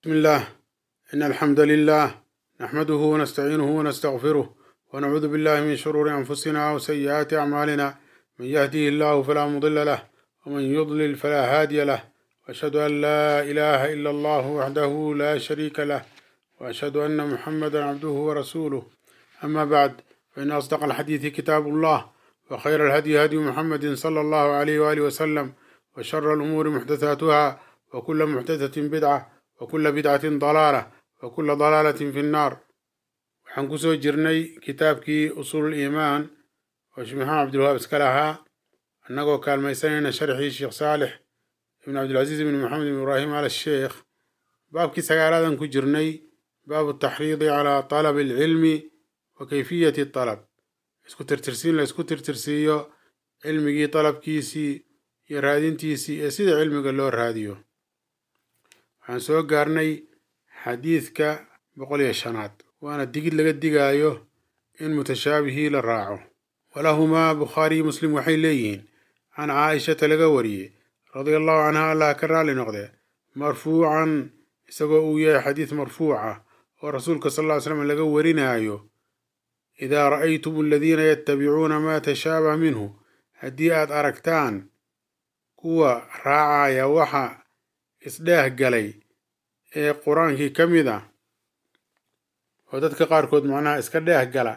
بسم الله إن الحمد لله نحمده ونستعينه ونستغفره ونعوذ بالله من شرور أنفسنا وسيئات أعمالنا من يهديه الله فلا مضل له ومن يضلل فلا هادي له وأشهد أن لا إله إلا الله وحده لا شريك له وأشهد أن محمدا عبده ورسوله أما بعد فإن أصدق الحديث كتاب الله وخير الهدي هدي محمد صلى الله عليه وآله وسلم وشر الأمور محدثاتها وكل محدثة بدعة وكل بدعة ضلالة وكل ضلالة في النار waxaan kusoo jirnay kitaabkii usuul iimaan oo sheekh maxamed cabdilwahaab iska lahaa annagoo kaalmaysanayna sharxii sheekh saalix ibn cabdilcasiis ibn maxamed ibn ibraahim al sheekh baabkii sagaalaadan ku jirnay baabu taxriidi calaa talabi alcilmi wa kayfiyati talab isku tirtirsiin la isku tirtirsiiyo cilmigii talabkiisii iyo raadintiisii ee sida cilmiga loo raadiyo waxaan soo gaarnay xadiidka boqol iyo shanaad waana digid laga digaayo in mutashaabihii la raaco walahumaa bukhaariyi muslim waxay leeyihiin can caaishata laga wariyey radia allahu canha allah ka raalli noqdee marfuucan isagoo uu yahay xadiis marfuuca oo rasuulka sal ll ly slam laga warinaayo idaa ra'aytum aladiina yattabicuuna maa tashaabah minhu haddii aad aragtaan kuwa raacaya waxa isdheeh galay ee qur-aankii ka mid ah oo dadka qaarkood macnaha iska dheeh gala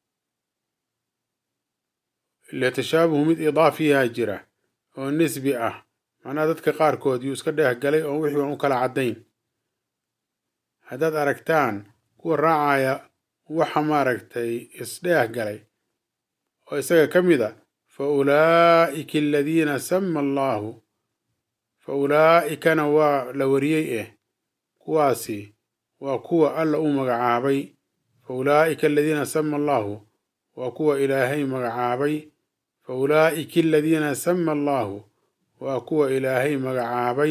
ile tashaabuhu mid idaafiyaa jira oo nisbi ah macnaha dadka qaarkood yuu iska dheeh galay oo wixii aan u kala caddayn haddaad aragtaan kuwa raacaya waxa maaragtay isdheeh galay oo isaga ka mid a fa ulaa'ika aladiina sama allaahu fa ulaa'ikana waa la wariyey eh kuwaasi waa kuwa alla u magacaabay fa ulaa'ika aladiina sama allaahu waa kuwa ilaahay magacaabay fa ulaa'ika aladiina sama allaahu waa kuwa ilaahay magacaabay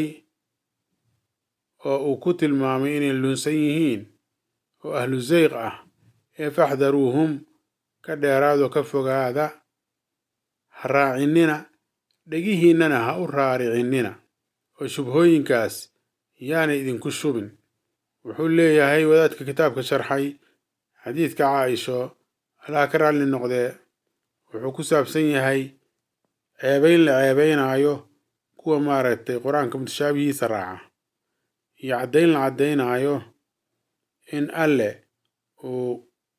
oo uu ku tilmaamay inay lunsan yihiin oo ahlu zayq ah ee faxdaruuhum ka dheeraado ka fogaada ha raacinnina dhegihiinnana ha u raaricinnina oo shubhooyinkaas yaanay idinku shubin wuxuu leeyahay wadaadka kitaabka sharxay xadiidka caaisho allaha ka raalli noqdee wuxuu ku saabsan yahay ceebayn la ceebaynaayo kuwa maaragtay qur-aanka mutashaabihiisa raaca iyo caddayn la caddaynaayo in alle uu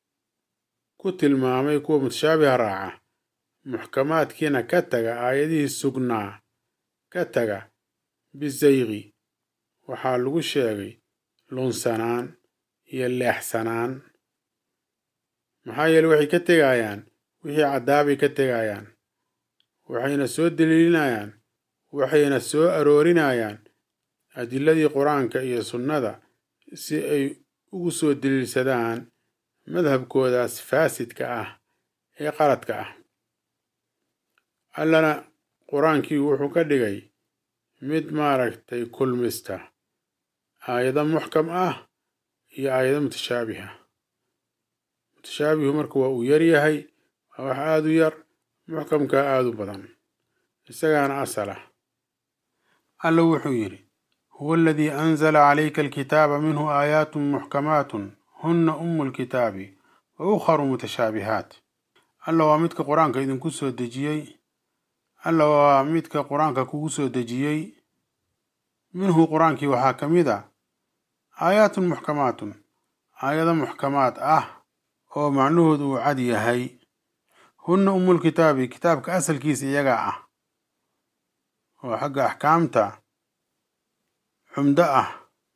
ku tilmaamay kuwa mutashaabiha raaca muxkamaadkiina ka taga aayadihii sugnaa ka taga bisayqi waxaa lagu sheegay lunsanaan iyo leexsanaan maxaa yeele waxay ka tegayaan wixii caddaabay ka tegayaan waxayna soo daliilinayaan waxayna soo aroorinayaan adiladii qur-aanka iyo sunnada si ay ugu soo daliilsadaan madhabkoodaas faasidka ah ee qaladka ah allana qur-aankii wuxuu ka dhigay mid maaragtay kulmista aayado muxkam ah iyo aayado mutashaabiha mutashaabihu marka waa uu yar yahay waa wax aada u yar muxkamkaa aada u badan isagaana asal ah alla wuxuu yidhi huwa aladii anzala calayka alkitaaba minhu aayaatun muxkamaatun hunna umu lkitaabi wa ukharu mutashaabihaat alla waa midka qur-aanka idinku soo dejiyey alla waa midka qur-aanka kugu soo dejiyey minhu qur-aankii waxaa ka mid a aayaatun muxkamaatun aayado muxkamaad ah oo macnahoodu uu cad yahay hunna umulkitaabi kitaabka asalkiisa iyagaa ah oo xagga axkaamta xumdo ah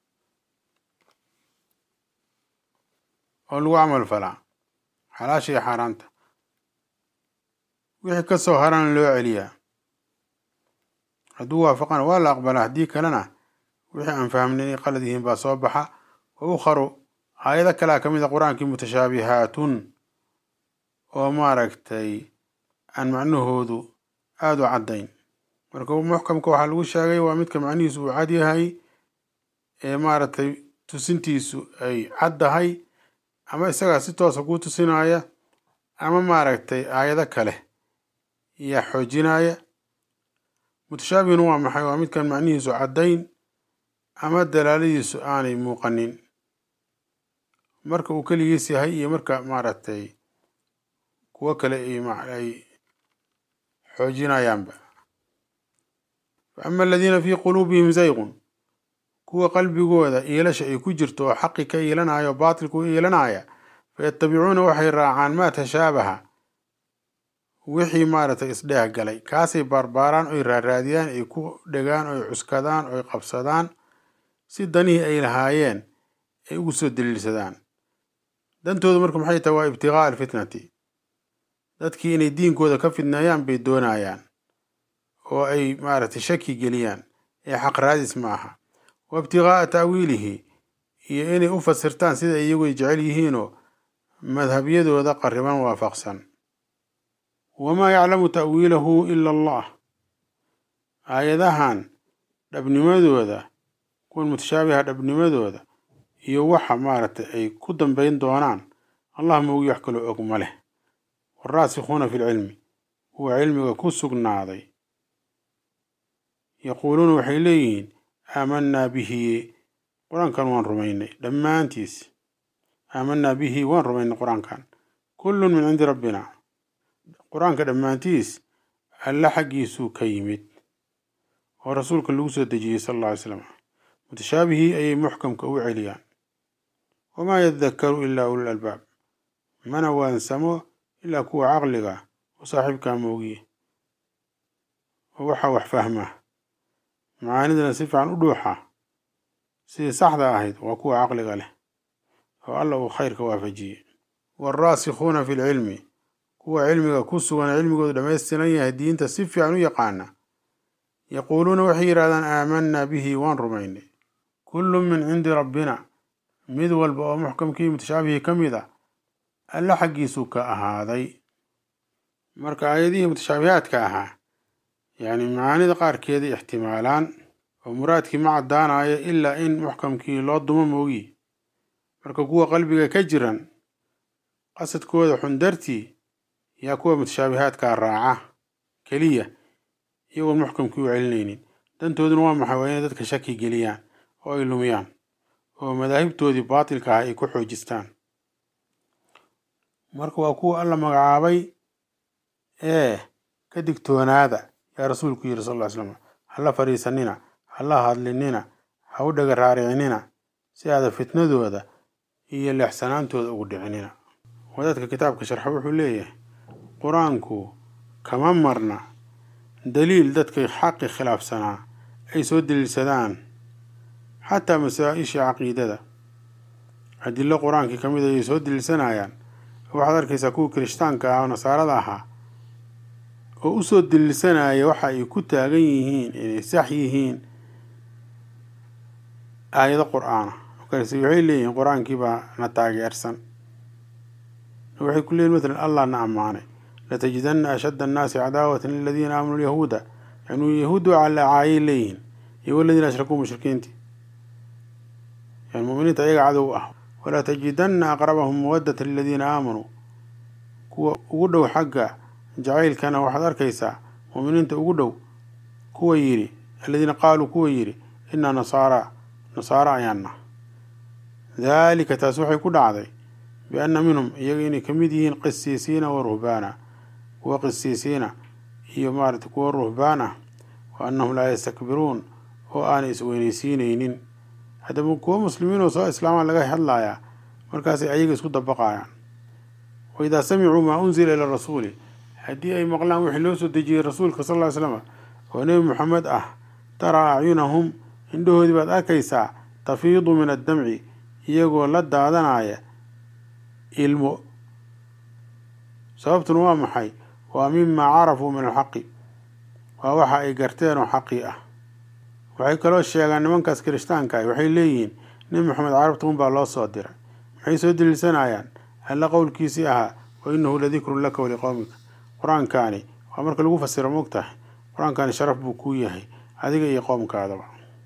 oo lagu camal falaa xalaasha iyo xaaraanta wixii ka soo harana loo celiyaa hadduu waafaqana waa la aqbalaa haddii kalena wixii aan fahmnin inay qalad yihiin baa soo baxa wa ukharu aayado kalea ka mid a qur-aankii mutashaabihaatun oo maaragtay aan macnahoodu aada u caddayn marka muxkamka waxaa lagu sheegay waa midka macnihiisu uu cad yahay ee maaragtay tusintiisu ay caddahay ama isagaa si toosa kuu tusinaya ama maaragtay aayado kale yaa xoojinaya mutashaabihuna waa maxay waa midkan macnihiisu caddayn ama dalaaladiisu aanay muuqanin marka uu keligiis yahay iyo marka maaragtay kuwo kale ay xoojinayaanba fa ama aladiina fii quluubihim zayqun kuwa qalbigooda iilasha ay ku jirto oo xaqi ka iilanaya oo baatilka u iilanaya fayatabicuuna waxay raacaan maa tashaabaha wixii maaragtay isdheeh galay kaasay baarbaaraan oy raaraadiyaan ay ku dhegaan oy cuskadaan oy qabsadaan si danihii ay lahaayeen ay ugu soo daliilsadaan dantoodu marka maxay tahay waa ibtiqaa'a alfitnati dadkii inay diinkooda ka fidneeyaan bay doonayaan oo ay maaragtay shaki geliyaan ee xaq raadis ma aha wa ibtiqaa'a ta'wiilihi iyo inay u fasirtaan sida iyagu ay jecel yihiinoo madhabyadooda qarriban waafaqsan wamaa yaclamu ta'wiilahu ila allah aayadahan dhabnimadooda kuwan mutashaabiha dhabnimadooda iyo waxa maaragtay ay ku dambayn doonaan allah moogi wax kaloo og ma leh waraasikuuna fi lcilmi kuwa cilmiga ku sugnaaday yaquuluuna waxay leeyihiin aamanaa bihi qur-aankan waan rumaynay dhammaantiis aamanaa bihi waan rumaynay qur-aankan kullun min cindi rabbina qur-aanka dhammaantiis alla xaggiisuu ka yimid oo rasuulka lagu soo dejiyey sala alla alay slam mutashaabihii ayay muxkamka u celiyaan wamaa yadakaru ilaa ulul albaab mana waansamo ilaa kuwa caqliga oo saaxiibkaa moogiye oo waxaa wax fahmaa macaanidana si fiican u dhuuxa sidii saxda ahayd waa kuwa caqliga leh oo alla uu khayrka waafajiyey waalraasikhuuna fi lcilmi kuwa cilmiga ku sugan cilmigoodu dhammaystiran yahay diinta si fiican u yaqaana yaquuluuna waxay yidhahdaan aamanaa bihi waan rumaynay kullun min cindi rabbina mid walba oo muxkamkii mutashaabihii ka mid a alla xaggiisuu ka ahaaday marka aayadihii mutashaabihaadka ahaa yacni macaanida qaarkeeda ixtimaalaan oo muraadkii ma caddaanayo ilaa in muxkamkii loo dumo moogi marka kuwa qalbiga ka jiran qasadkooda xun dartii yaa kuwa mutashaabihaadkaa raaca keliya iyagoon muxkamkii u celinaynin dantooduna waa maxay waa inay dadka shaki geliyaan oo ay lumiyaan oo madaahibtoodii baatilka ah ay ku xoojistaan marka waa kuwa alla magacaabay ee ka digtoonaada yaa rasuulku yidhi sal ll ly slam hala fadhiisanina hala hadlinina ha u dhaga raaricinina si aada fitnadooda iyo leexsanaantooda ugu dhicinina wadaadka kitaabka sharxa wuxuu leeyahay qur-aanku kama marna daliil dadkay xaqi khilaafsanaa ay soo daliilsadaan xataa masaa-isha caqiidada adilo qur-aankii ka mid ayay soo daliilsanayaan waxaad arkaysaa kuwa kirishtaanka ah oo nasaarada ahaa oo u soo daliilsanaya waxa ay ku taagan yihiin inay sax yihiin aayado qur-aana markaas waxay leeyihiin qur-aankii baa na taageersan waxay ku leeyihin matalan allah na ammaanay latajidanna ashadda annaasi cadaawatan liladiina aamanuu lyahuuda yani yahuuddu caayay leeyihiin iyo waladiina ashrakuu mushrikiintii yani muminiinta ayaga cadow ah walaa tajidanna aqrabahum mawaddata liladiina aamanuu kuwa ugu dhow xagga jacaylkana waxaad arkaysaa muuminiinta ugu dhow kuwa yidhi aladiina qaaluu kuwa yidhi inaa nasaara nasaaro ayaanna daalika taas waxay ku dhacday bianna minhum iyaga inay ka mid yihiin qisiisiina wa ruhbaana kuwa qisiisiina iyo maarata kuwa ruhbaan ah wa annahum laa yastakbiruun oo aanay isweynaysiinaynin haddaba kuwa muslimiin oo soo islaamaa laga hadlayaa markaasay ayaga isku dabaqayaan wa idaa samicuu maa unzila ila rasuuli haddii ay maqlaan wixii loo soo dejiyey rasuulka sal ly slam oo nebi moxamed ah taraa acyunahum indhahoodii baad arkaysaa tafiidu min addamci iyagoo la daadanaya ilmo sababtuna waa maxay waa mimaa carafuu min alxaqi waa waxa ay garteen oo xaqii ah waxay kaloo sheegaan nimankaas kirishtaanka ah waxay leeyihiin nebi moxamed carabta un baa loo soo diray maxay soo daliilsanayaan alla qowlkiisii ahaa wa inahu ladikrun laka waliqowmika qur-aankaani waa marka lagu fasiro mogtahay qur-aankaani sharaf buu kuu yahay adiga iyo qowmkaadaba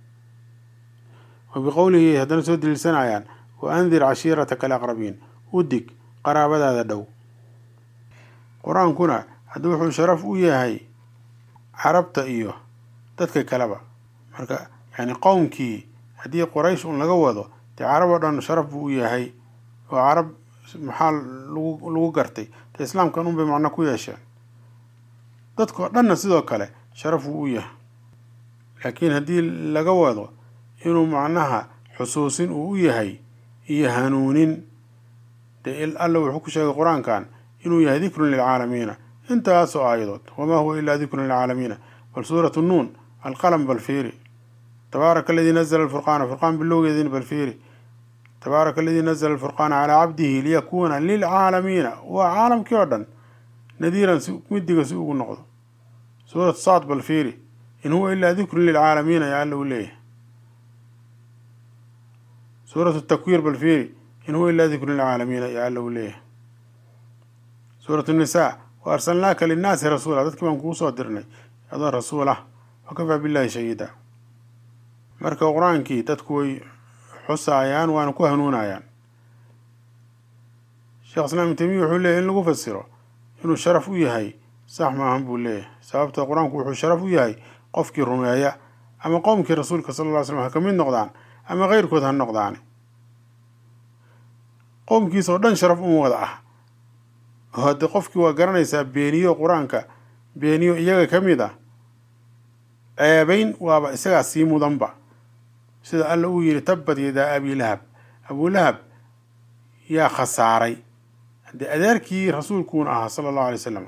wa biqowlihi haddana soo daliilsanayaan wa andir cashiirataka alaqrabiin u dig qaraabadaada dhow qur-aankuna hadda wuxuu sharaf u yahay carabta iyo dadka kaleba marka yani qowmkii haddii qoraysh un laga wado dee carab oo dhan sharaf buu u yahay oo carab maxaa lagu lagu gartay dee islaamkan un bay macno ku yeesheen dadkao dhanna sidoo kale sharaf wuu u yahay laakiin haddii laga wado inuu macnaha xusuusin uu u yahay iyo hanuunin dee alla wuxuu ku sheegay qur-aankan inuu yahay dikrun lilcaalamiina intaasoo aayadood wamaa huwa ilaa dikrun lilcaalamiina bal suuratu nuun alqalam bal fiiri tabaaraka aladii nazla alfurqaana furqaan bilowgeediina bal fiiri tabaaraka aladii nazla alfurqaana calaa cabdihi liyakuuna lilcaalamiina waa caalamkii oo dhan nadiiran si midiga si ugu noqdo suuratu saad bal fiiri in huwa ilaa dikrun lilcaalamiina yaa alla u leeyahay suuratu takwiir bal fiiri in huwa ilaa dikrun lilcaalamiina yaa alla u leeyahay suuratu nisaa wa arsalnaaka linnaasi rasuula dadkii baan kugu soo dirnay adoo rasuul ah wakafaa billahi shahiida marka qur-aankii dadku way xusaayaan waana ku hanuunayaan sheekh islaam ibn tamiya wuxuu leeyahy in lagu fasiro inuu sharaf u yahay sax maahan buu leeyahay sababta qur-aanku wuxuu sharaf u yahay qofkii rumeeya ama qowmkii rasuulka sala alla ly slam ha ka mid noqdaan ama keyrkood ha noqdaani qowmkiisa oo dhan sharaf uma wada ah oo haddii qofkii waa garanaysaa beeniyo qur-aanka beeniyo iyaga ka mid ah ceebayn waaba isagaa sii mudanba sida alla uu yidhi tabbat yadaa abilahab abulahab yaa khasaaray haddii adeerkii rasuulkuuna ahaa sala allahu alay wasalam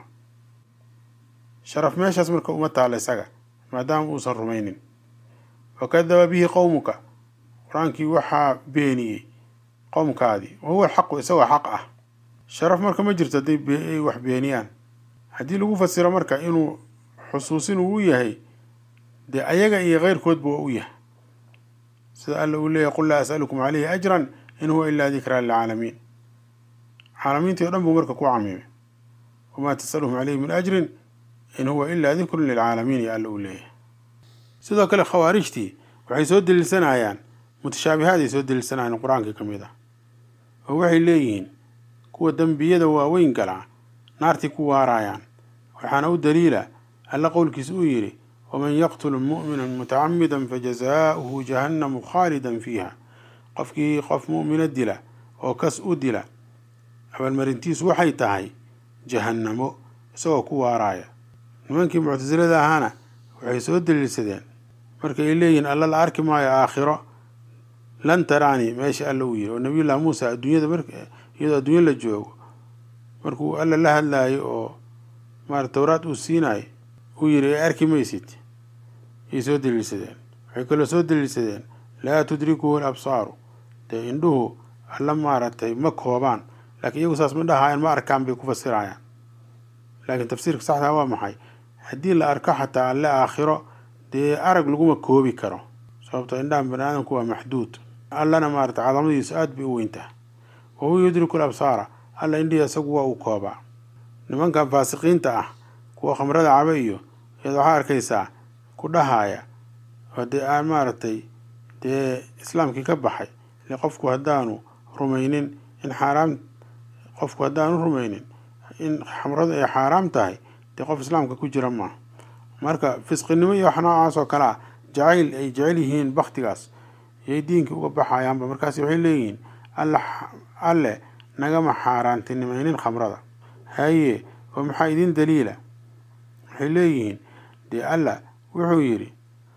sharaf meeshaas marka uma taalla isaga maadaama uusan rumaynin wakadaba bihi qowmuka qur-aankii waxaa beeniyey qowmkaadii wa huwa alxaqu isagoo xaq ah sharaf marka ma jirto hadday ay wax beeniyaan haddii lagu fasiro marka inuu xusuusin uu u yahay dee ayaga iyo keyrkoodba waa u yahay sida alla uu leeyahy qul laa as'alukum caleyhi ajran in huwa ilaa dikraa lilcaalamiin caalamiintii o dhan buu marka ku camiimay wamaa tasaluhum caleyhi min ajrin in huwa ilaa dikrun lilcaalamiin ya alla uu leeyahay sidoo kale khawaarijtii waxay soo deliilsanayaan mutashaabihaad soo deliilsanayaan qur-aanka ka mid ah oo waxay leeyihiin kuwa dembiyada waaweyn galaa naartii ku waaraayaan waxaana u daliila alla qowlkiisa uu yidhi waman yaqtul mu'mina mutacamida fajazaauhu jahannamu khaalidan fiiha qofkii qof mu'mina dila oo kas u dila abaalmarintiisu waxay tahay jahannamo isagoo ku waaraaya nimankii muctasilada ahaana waxay soo daliilsadeen markay leeyihiin alla la arki maayo aakhiro lan taraani meesha alla uu yiri oo nabiyullahi muusa adduunyada mar iyadoo adduunya la joogo markuu alla la hadlaayo oo maarata towraad uu siinayo uu yidhi ee arki maysid yay soo daliilsadeen waxay kaloo soo daliilsadeen laa tudrikuhu alabsaaru dee indhuhu alla maaragtay ma koobaan laakiin iyagu saas ma dhahaayaan ma arkaan bay ku fasirayaan laakiin tafsiirka saxdaa waa maxay haddii la arko xataa alle aakhiro dee arag laguma koobi karo sababto indhahan bani aadamku waa maxduud allana maarata cadamadiisu aada bay u weyntaha wa huwa yudriku alabsaara alla indhihii isagu waa uu koobaa nimankan faasiqiinta ah kuwa khamrada caba iyo iyada waxaa arkaysaa ku dhahaaya oo dee aan maaragtay dee islaamkii ka baxay ile qofku haddaanu rumaynin in xaaraam qofku haddaanu rumaynin in khamradu ay xaaraam tahay dee qof islaamka ku jira maaha marka fisqinimo iyo wax noocaas oo kale ah jacayl ay jecel yihiin baktigaas yay diinkii uga baxayaanba markaas waxay leeyihiin alla alle nagama xaaraantinimaynin khamrada haye oo maxaa idin daliila waxay leeyihiin dee alla wuxuu yidhi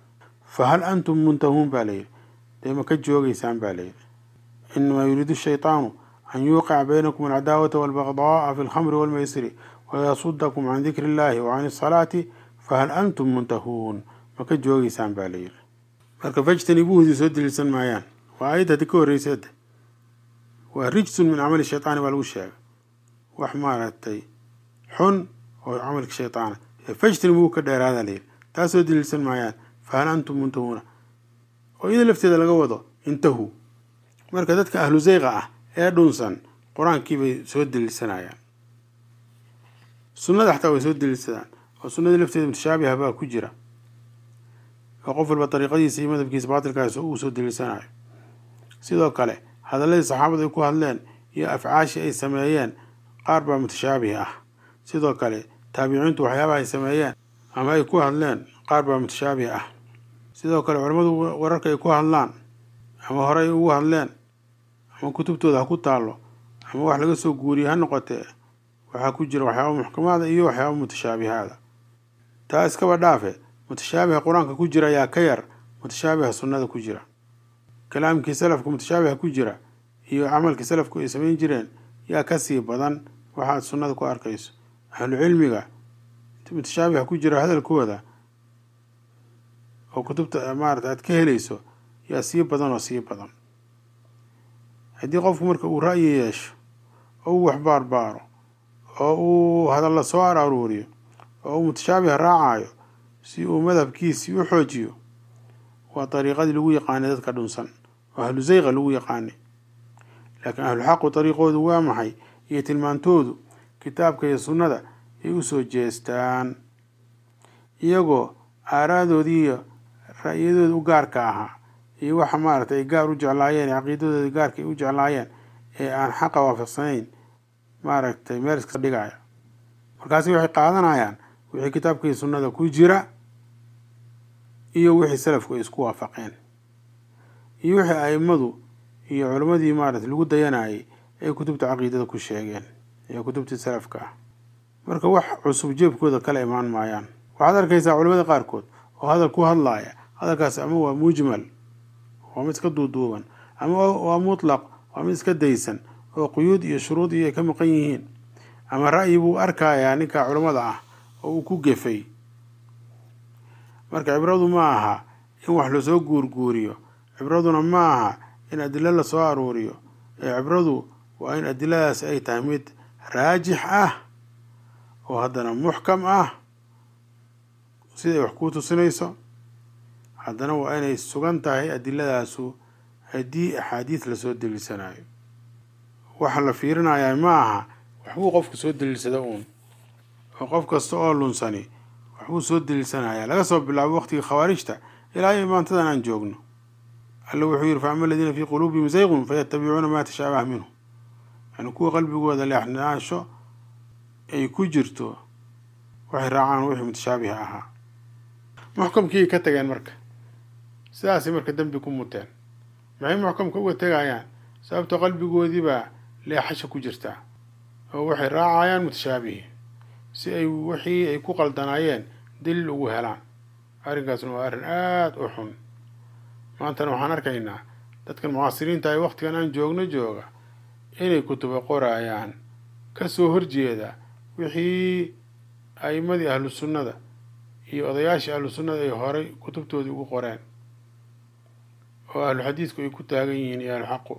fa hal antum muntahuun baa layidhi dee ma ka joogaysaan baa layidhi inamaa yuriidu shaytaanu an yuuqica baynakum alcadaawata walbagdaaa fi lkhamri walmaysiri wayasudakum can dikri illahi wa can isalaati fahal antum muntahuun ma ka joogaysaan baa layidhi marka fajtanibuuhdii soo daliilsan maayaan waa aayadda haddi ka horreyseeda waa rijsun min camali shaytaani baa lagu sheegay wax maaragtay xun oo camalka shaytaana fajtanibuu ka dheeraada layidhi taas soo daliilsan maayaan fahal antum muntahuuna oo iyada lafteeda laga wado intahu marka dadka ahlu zayqa ah ee dhunsan qur-aankii bay soo daliilsanayaan sunnada xataa way soo daliilsadaan oo sunnadii lafteeda mutashaabiha baa ku jira oo qof walba dariiqadiisa iyo madabkiisa baatilkaas uu soo daliilsanayo sidoo kale hadalladii saxaabadu ay ku hadleen iyo afcaashii ay sameeyeen qaar baa mutashaabih ah sidoo kale taabiciintu waxyaabaha ay sameeyeen ama ay ku hadleen qaar baa mutashaabih ah sidoo kale culammadu wararka ay ku hadlaan ama horey ugu hadleen ama kutubtooda ha ku taallo ama wax laga soo guuriye ha noqotee waxaa ku jira waxyaaba muxkamaada iyo waxyaaba mutashaabihaada taa iskaba dhaafe mutashaabiha qur-aanka ku jira ayaa ka yar mutashaabiha sunnada ku jira kalaamkii salafka mutashaabiha ku jira iyo camalkii salafku ay samayn jireen yaa kasii badan waxaad sunnada ku arkayso ahlu cilmiga mutashaabiha ku jira hadalkooda oo kutubta maarata aad ka helayso yaa sii badan oo sii badan haddii qofku marka uu ra'yi yeesho oo uu waxbaarbaaro oo uu hadalla soo araruuriyo oo uu mutashaabiha raacayo si uu madhabkiisii u xoojiyo waa dariiqadii lagu yaqaanay dadka dhunsan oo ahlu zayqa lagu yaqaanay laakiin ahluxaqu dariiqoodu waa maxay iyo tilmaantoodu kitaabka iyo sunnada ay u soo jeestaan iyagoo aaraadoodii iyo ra'yadooda u gaarka ahaa iyo waxa maaragtay ay gaar u jeclaayeen caqiidadooda gaarka ay u jeclaayeen ee aan xaqa waafaqsanayn maaragtay meel iska dhigaya markaasi waxay qaadanayaan wixii kitaabka iyo sunnada ku jira iyo wixii salafku ay isku waafaqeen iyo wixii a'immadu iyo culimmadii maaragtay lagu dayanayay ay kutubta caqiidada ku sheegeen iyo kutubtii salafka ah marka wax cusub jeebkooda kala imaan maayaan waxaad arkaysaa culimmada qaarkood oo hadal ku hadlaaya hadalkaas ama waa mujmal waa mid iska duuduuban ama waa mutlaq waa mid iska daysan oo quyuud iyo shuruud iyo ay ka maqan yihiin ama ra'yi buu arkayaa ninka culammada ah oo uu ku gefay marka cibradu ma aha in wax lasoo guurguuriyo cibraduna ma aha in adilo lasoo aruuriyo ee cibradu waa in adiladaas ay tahay mid raajix ah oo haddana muxkam ah siday wax kuu tusinayso haddana waa inay sugan tahay adiladaasu haddii axaadiis lasoo daliilsanayo waxa la fiirinayaa ma aha waxbuu qofku soo daliilsada uun oo qof kasta oo lunsani waxbuu soo daliilsanaya laga soo bilaabo waqtigii khawaarijta ilaa iyo maantadan aan joogno alla wuxuu yihi fa ama aladiina fii quluubihim zayqun fayatabicuuna maa tashaabaha minhu yani kuwa qalbigooda leexnaansho ay ku jirto waxay raacaan wixii mutashaabiha ahaa muxkamkii ka tageen marka sidaasay marka dembi ku muteen maxay muxkamka uga tegayaan sababto qalbigoodiibaa leexasha ku jirtaa oo waxay raacayaan mutashaabihi si ay wixii ay ku qaldanaayeen daliil ugu helaan arrinkaasna waa arrin aada u xun maantana waxaan arkaynaa dadkan mucaasiriinta ay waqtigan aan joogno jooga inay kutuba qoraayaan kasoo horjeeda wixii a'imadii ahlu sunnada iyo odayaashii ahlu sunnada ay horay kutubtoodii ugu qoreen oo ahlu xadiidku ay ku taagan yihiin iyo ahlu xaqu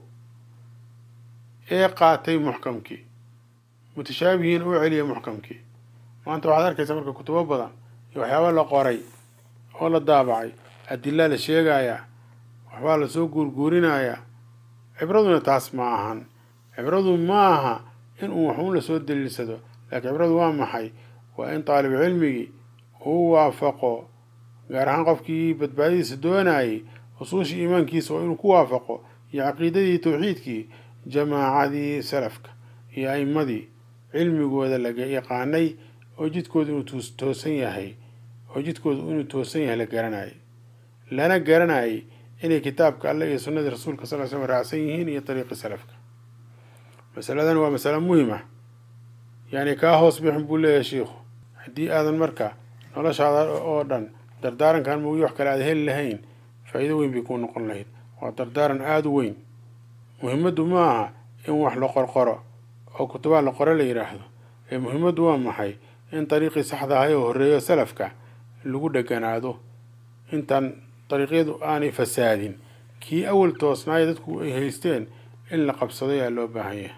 ee qaatay muxkamkii mutashaabihiin u celiya muxkamkii maanta waxaad arkaysaa marka kutubo badan iyo waxyaaba la qoray oo la daabacay adilaa la sheegayaa waxbaa lasoo guurguurinayaa cibraduna taas ma ahan cibradu ma aha in uu waxuun lasoo daliilsado laakiin cibradu waa maxay waa in taalib cilmigii uu waafaqo gaar ahaan qofkii badbaadadiisa doonayay usuushii iimaankiisa oo inuu ku waafaqo iyo caqiidadii tawxiidkii jamaacadii salafka iyo a'immadii cilmigooda laga yaqaanay oo jidkooda inuu toosan yahay oo jidkooda inuu toosan yahay la garanayay lana garanayay inay kitaabka alle iyo sunnadii rasuulka sal l slam raacsan yihiin iyo dariiqii salafka masaladan waa masalo muhim ah yacni kaa hoos bixin buu leeyahay shiikhu haddii aadan marka noloshaada oo dhan dardaarankan moogi wax kale aada heli lahayn faa'iido weyn bay kuu noqon lahayd waa dardaaran aada u weyn muhimaddu ma aha in wax la qorqoro oo kutubaa la qore la yidhaahdo ee muhimaddu waa maxay in dariiqii saxda ahay oo horreeyo salafka lagu dheganaado intaan dariiqyadu aanay fasaadin kii awal toosnaaya dadku ay haysteen in la qabsado yaa loo baahan yahay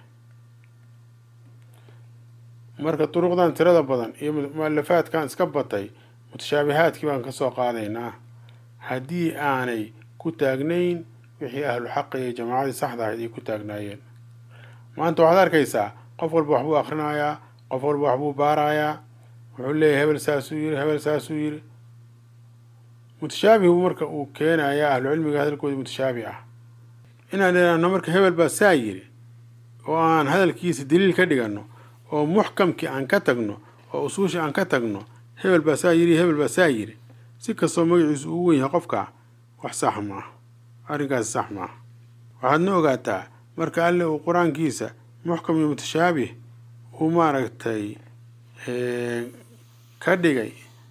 marka duruqdan tirada badan iyo mualafaadkan iska batay mutashaabihaadkii baan kasoo qaadaynaa haddii aanay ku taagnayn wixii ahlu xaqi iyo jamaacadii saxda ahayd ay ku taagnaayeen maanta waxaad arkaysaa qof walba waxbuu akrinayaa qof walba waxbuu baarayaa wuxuu leeyahy hebel saasuu yiri hebel saasuu yiri mutashaabihu marka uu keenayaa ahlu cilmiga hadalkoodii mutashaabih ah inaan idhaahno marka hebel baa saa yiri oo aan hadalkiisa daliil ka dhigano oo muxkamkii aan ka tagno oo usuushii aan ka tagno hebel baa saa yiri hebel baa saa yiri si kastoo magaciisu uu wen yahay qofka wax sax ma ah arrinkaasi sax maaha waxaadna ogaataa marka alle uu qur-aankiisa muxkam iyo mutashaabih uu maaragtay ka dhigay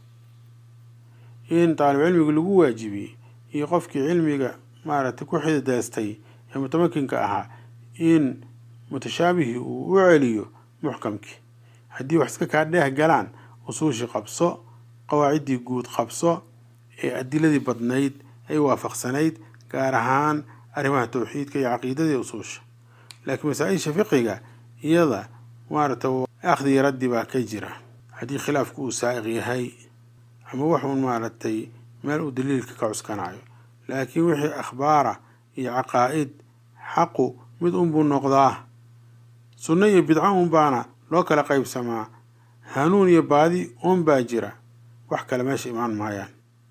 in taalib cilmiga lagu waajibiyey iyo qofkii cilmiga maaragtay ku xidaystay ee mutamakinka ahaa in mutashaabihii uu u celiyo muxkamkii haddii wax iska kaa dheeh galaan usuushii qabso qawaaciddii guud qabso ee adiladii badnayd ay waafaqsanayd gaar ahaan arrimaha tawxiidka iyo caqiidadii usuusha laakiin masaa-isha fiqiga iyada maaragta akhdi raddi baa ka jira haddii khilaafku uu saa'iq yahay ama waxuun maaragtay meel uu daliilka ka cuskanayo laakiin wixii akhbaara iyo caqaa'id xaqu mid unbuu noqdaa sunno iyo bidco unbaana loo kala qaybsamaa hanuun iyo baadi unbaa jira wax kale meesha imaan maayaan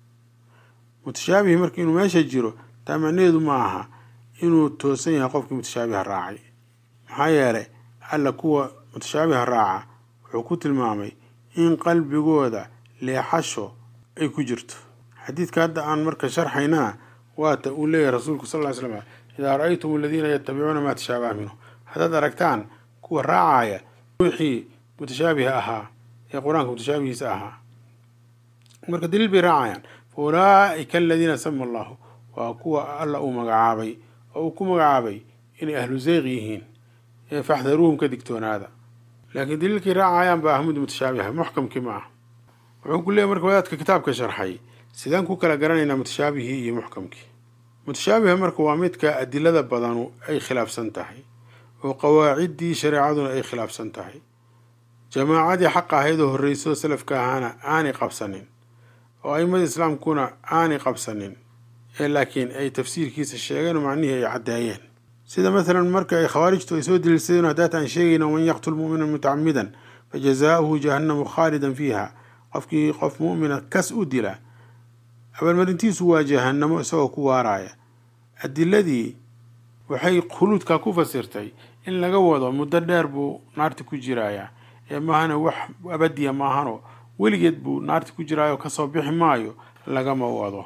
mutashaabihi marka inuu meesha jiro taa macnaheedu ma aha inuu toosan yahay qofkii mutashaabiha raacay maxaa yeelay alla kuwa mutashaabiha raaca wuxuu ku tilmaamay in qalbigooda leexasho ay ku jirto xadiidka hadda aan marka sharxaynaa waata uu leeyahay rasuulku sal ly slam idaa ra-aytum aladiina yatabicuuna maa tashaabaha minhu haddaad aragtaan kuwa raacaya ruuxii mutashaabiha ahaa ee qur-aanka mutashaabihiisa ahaa marka daliil bay raacayaan fa ulaa'ika aladiina sama allahu waa kuwa alla uu magacaabay oo uu ku magacaabay inay ahlu zeyq yihiin ee faxdaruuhum ka digtoonaada laakiin daliilkay raacayaan baa ahmud mutashaabiha muxkamkii ma ah wuxuu ku leeyahy marka wadaadka kitaabka sharxay sidaan ku kala garanaynaa mutashaabihii iyo muxkamkii mutashaabiha marka waa midka adilada badanu ay khilaafsan tahay oo qawaaciddii shareecaduna ay khilaafsan tahay jamaacadii xaqa ahaydoo horreysoo salafka ahaana aanay qabsanin oo a'imadii islaamkuna aanay qabsanin ee laakiin ay tafsiirkiisa sheegeen oo macnihii ay caddeeyeen sida masalan marka ay khawaarijtu ay soo daliilsadeen haddaata aan sheegayna waman yaqtul mu'mina mutacamidan fa jazaauhu jahannamu khaalidan fiiha qofkii qof mu'mina kas u dila abaalmarintiisu waa jahannamo isagoo ku waaraaya adiladii waxay khuluudkaa ku fasirtay in laga wado muddo dheer buu naarta ku jirayaa ee maahana wax abadiya maahano weligeed buu naarta ku jiraayo kasoo bixi maayo lagama wado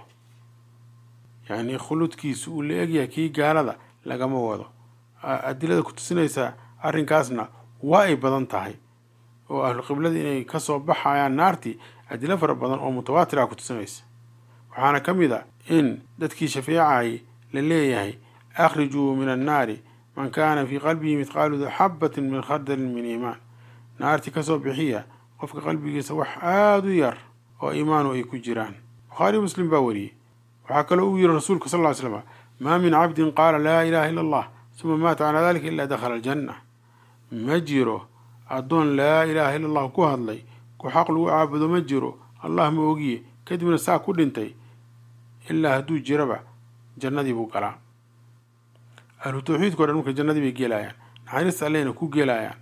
yacni khuluudkiisu uu la egyahay kii gaalada lagama wado adilada ku tusinaysa arrinkaasna waa ay badan tahay oo ahlu qiblada inay kasoo baxayaan naartii adilo fara badan oo mutawaatir ah ku tusinaysa waxaana ka mid a in dadkii shafeecayay la leeyahay akhrijuu min annaari man kaana fii qalbihi mithqaalu xabatin min khardalin min iimaan naartii kasoo bixiya qofka qalbigiisa wax aada u yar oo iimaanu ay ku jiraan bukhaari muslim baa wariyey waxaa kaloo uu yihi rasuulka sal ly slam maa min cabdin qaala laa ilaha illa allah suma maata calaa dalika ilaa dakhala aljanna ma jiro addoon laa ilaaha illa allah ku hadlay ku xaq lagu caabudo ma jiro allah ma ogiye kadibna saa ku dhintay ilaa hadduu jiraba jannadii buu galaa ahlu tawxiidka o dhan marka jannadii bay gelayaan naxariista allehna ku gelayaan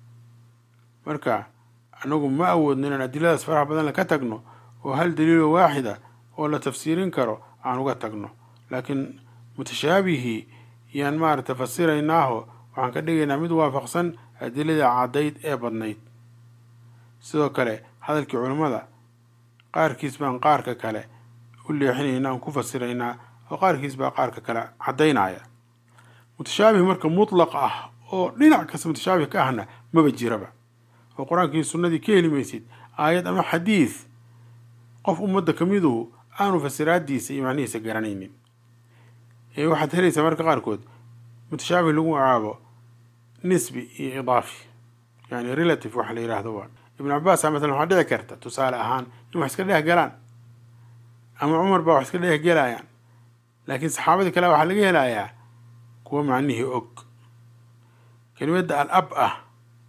marka anagu ma awoodno inaan adiladaas faraha badan ka tagno oo hal daliilo waaxida oo la tafsiirin karo aan uga tagno laakiin mutashaabihii yaan maaragta fasiraynaaho waxaan ka dhigaynaa mid waafaqsan adilada caddayd ee badnayd sidoo kale hadalkii culammada qaarkiis baan qaarka kale u leexinaynaa aan ku fasiraynaa oo qaarkiis baa qaarka kale caddaynaya mutashaabih marka mutlaq ah oo dhinac kasta mutashaabih ka ahna maba jiraba oo qur-aankii sunnadii ka heli maysid aayad ama xadiid qof ummadda ka miduhu aanu fasiraadiisa iyo macnihiisa garanaynin ee waxaad helaysaa marka qaarkood mutashaabih lagu magacaabo nisbi iyo idaafi yani relative waxa la yidhaahdo waa ibnu cabaasa masalan waxaa dhici karta tusaale ahaan in wax iska dhex galaan ama cumar baa wax iska dhex gelayaan laakiin saxaabadii kale waxaa laga helayaa kuwa macnihii og kelimadda al ab ah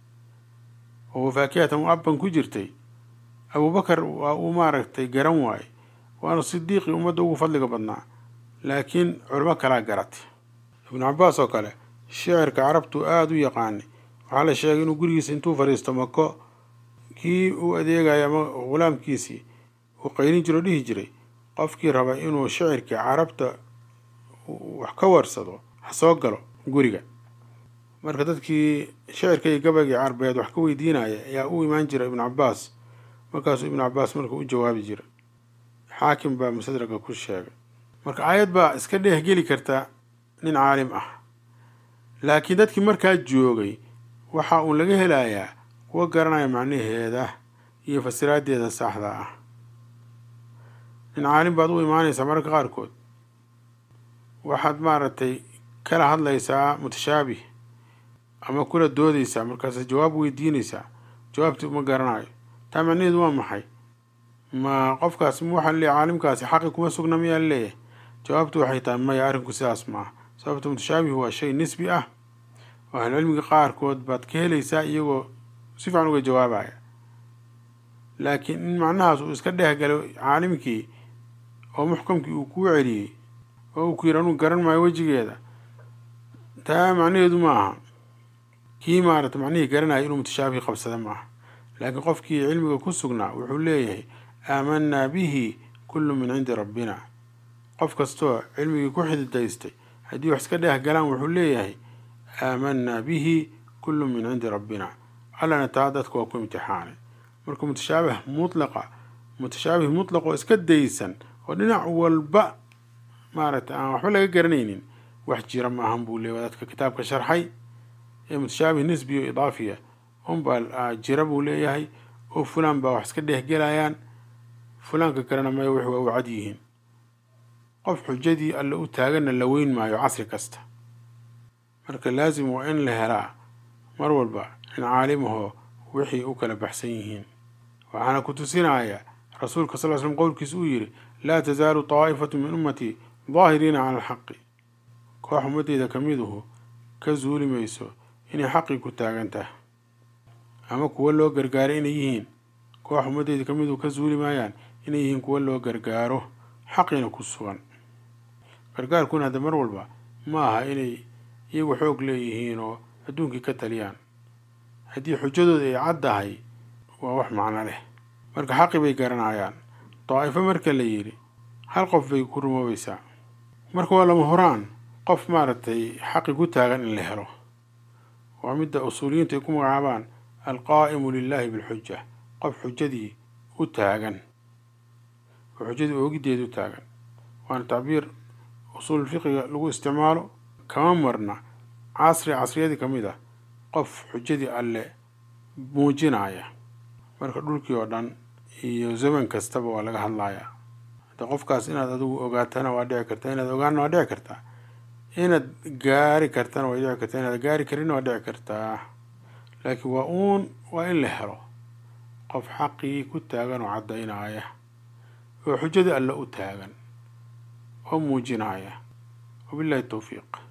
oo faakihatan u abban ku jirtay abubakar waa uu maaragtay garan waaye waana sidiiqii ummadda ugu fadliga badnaa laakiin culamo kalaa garatay ibnu cabaas oo kale shicirka carabtu aada u yaqaanay waxaa la sheegay inuu gurigiisa intuu fadhiisto mako kii uu adeegaya ama ghulaamkiisii uu qaylin jiro dhihi jiray qofkii raba inuu shicirkii carabta wax ka warsado ha soo galo guriga marka dadkii shicirka iyo gabagii carbeed wax ka weydiinaya ayaa u imaan jira ibnu cabaas markaasuu ibnu cabaas marka u jawaabi jira xaakim baa musadraga ku sheegay marka aayad baa iska dheehgeli karta nin caalim ah laakiin dadkii markaa joogay waxa uu laga helayaa kuwa garanaya macnaheeda iyo fasiraaddeeda saxda ah nin caalim baad u imaanaysaa mararka qaarkood waxaad maaragtay kala hadlaysaa mutashaabih ama kula doodaysaa markaas jawaab weydiinaysaa jawaabti uma garanayo taa macnaheedu waa maxay ma qofkaas waxaa leeyahy caalimkaasi xaqi kuma sugna miyaa leeyahay jawaabtu waxay tahay maya arrinku sidaas maaha sababta mutashaabih waa shay nisbi ah oo ahlucilmiga qaarkood baad ka helaysaa iyagoo si fiican uga jawaabaya laakiin in macnahaas uu iska dheeh galo caalimkii oo muxkamkii uu kuu celiyey oo uu ku yidhi anuu garan maayo wejigeeda taa macnaheedu ma aha kii maarata macnihii garanaya inuu mutashaabih qabsada maaha laakiin qofkii cilmiga ku sugnaa wuxuu leeyahay aamanaa bihi kullu min cindi rabbina qof kastoo cilmigii ku xididaystay haddii wax iska dheeh galaan wuxuu leeyahay aamanaa bihi kullu min cindi rabbina allana taa dadka waa ku imtixaanay marka mutashaabih mutlaqa mutashaabih mutlaq oo iska daysan oo dhinac walba maaragtay aan waxba laga garanaynin wax jira ma ahan buu leeya dadka kitaabka sharxay ee mutashaabih nisbi o idaafiya unbaa jira buu leeyahay oo fulaan baa wax iska dheehgelayaan fulaanka kalena maya wix waa u cad yihiin qof xujadii alle u taaganna la weyn maayo casri kasta marka laasim waa in la helaa mar walba in caalimahoo wixii u kala baxsan yihiin waxaana ku tusinaya rasuulka sal l slm qowlkiisa uu yidhi laa tasaalu taa'ifatu min ummatii daahiriina cala alxaqi koox ummadeyda ka miduhu ka zuuli mayso inay xaqii ku taagan tahay ama kuwo loo gargaaray inay yihiin koox ummadeyda ka miduhu ka zuuli maayaan inay yihiin kuwo loo gargaaro xaqiina ku sugan gargaarkuna hadda mar walba ma aha inay iyagu xoog leeyihiin oo adduunkii ka taliyaan haddii xujadooda ay caddahay waa wax macno leh marka xaqi bay garanayaan daa'ifo marka la yidhi hal qof bay ku rumoobaysaa marka waa lama horaan qof maaragtay xaqi ku taagan in la helo waa midda usuuliyiintu ay ku magacaabaan alqaa'imu lilaahi bilxuja qof xujadii u taagan oo xujadii oogideeda u taagan waana tacbiir usuul fiqiga lagu isticmaalo kama marna casri casriyadii ka mid ah qof xujadii alle muujinaya marka dhulkii oo dhan iyo zaman kastaba waa laga hadlayaa hadda qofkaas inaad adigu ogaatana waa dhici kartaa inaad ogaana waa dhici kartaa inaad gaari kartana way dhici kartaa inaad gaari karinna waa dhici kartaa laakiin waa uun waa in la helo qof xaqii ku taagan oo caddaynaya oo xujadii alle u taagan oo muujinaya wabillahi towfiiq